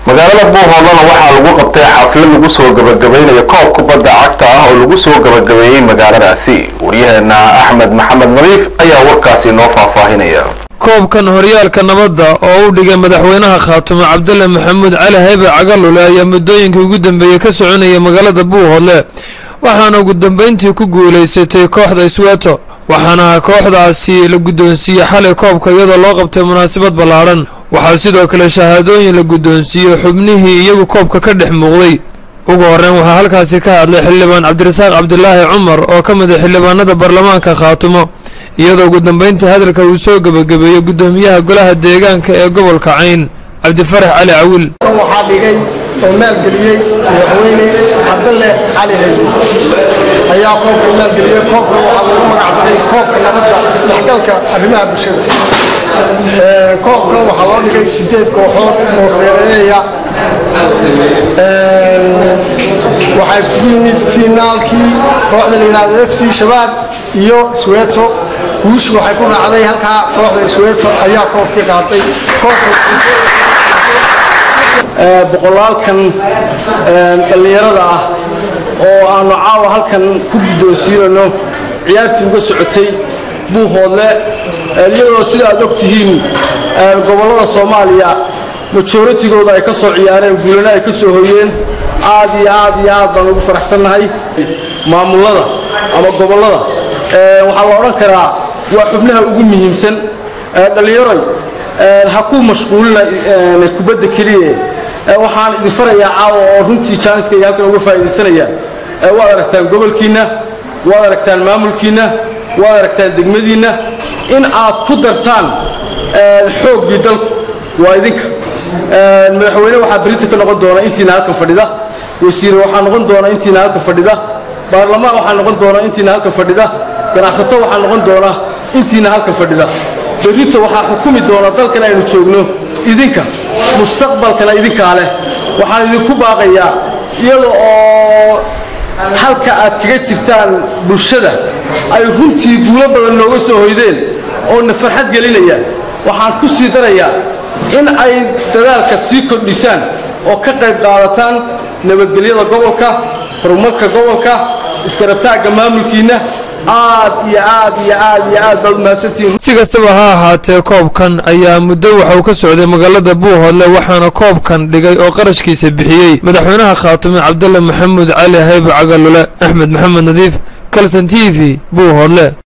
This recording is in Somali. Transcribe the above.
magaalada buuhoodlana waxaa lagu qabtay xaflad lagu soo gabagabaynayo koob kubadda cagta ah oo lagu soo gabagabeeyey magaaladaasi waryaheena axmed maxamed nadiif ayaa warkaasi noo faahfaahinaya koobkan horyaalka nabadda oo u dhigay madaxweynaha khaatumo cabdulle maxamuud cali haybe cagalule ayaa muddooyinkii ugu dambeeyey ka soconaya magaalada buuhoodle waxaana ugu dambeyntii ku guulaysatay kooxda isweeto waxaana kooxdaasi la guddoonsiiyey xalay koobka iyadoo loo qabtay munaasabad ballaadhan waxaa sidoo kale shahaadooyin la guddoonsiiyey xubnihii iyagu koobka ka dhex muuqday ugu horreyn waxaa halkaasi ka hadlay xildhibaan cabdirasaaq cabdilaahi cumar oo ka mid a xildhibaanada baarlamaanka khaatumo iyadoo ugu dambeyntii hadalka uu soo gebagabeeyey guddoomiyaha golaha deegaanka ee gobolka cayn cabdifarax cali cawil waxaa dhigay oo maalgeliyey madaxweyne cabdalle cali haybe ayaa koobka maalgeliyey koobka waxaa lagu magacdaray koobka nabadda isdhexgalka arrimaha bulshada koobka waxaa loo dhigay sideed kooxood oo seereeya waxaa iskugu yimid fiinaalkii kooxda la yidhaahdo f c shabaab iyo sweeto guushu waxay ku raacday halkaa kooxda sweeto ayaa koobkii qaaday boqolaalkan dhallinyarada ah oo aanu caawa halkan ku guddoonsiinayno ciyaartii uga socotay buuhoodle iyadoo sida aad og tihiin gobollada soomaaliya majoritigooda ay ka soo ciyaareen guulana ay ka soo hoyeen aad iyo aad iyo aad baan ugu faraxsannahay maamullada ama gobollada waxaa la odhan karaa waa xubnaha ugu muhiimsan dhallinyaroy ha ku mashquulina kubadda keliya waxaan idin farayaa caawa oo runtii jaaniskayga halkan uga faa'iidaysanaya waad aragtaan gobolkiinna waad aragtaan maamulkiinna waad aragtaan degmadiinna in aad ku dartaan xooggii dalku waa idinka madaxweyne waxaa berita ka noqon doona intiina halkan fadhida wasiire waxaa noqon doona intiina halkan fadhida baarlamaan waxaa noqon doona intiina halkan fadhida ganacsato waxaa noqon doona intiina halkan fadhida berrito waxaa xukumi doona dalkan aynu joogno idinka mustaqbalkana idinkaa leh waxaan idinku baaqayaa iyada oo halka aad kaga jirtaan bulshada ay runtii guulo badan nooga soo hoydeen oo na farxad gelinaya waxaan ku sii darayaa in ay dadaalka sii kordhisaan oo ka qayb qaadataan nabadgelyada gobolka horumarka gobolka iskarabtaagga maamulkiinna aad iyo aad iyo aad iyo aad baad umahadsantihiin si kastaba ha ahaatee koobkan ayaa muddo waxa uu ka socday magaalada buuhoodle waxaana koobkan dhigay oo qarashkiisa bixiyey madaxweynaha khaatume cabdulle maxamuud cali haybe cagalule axmed maxamed nadiif kalson t v buuhoodle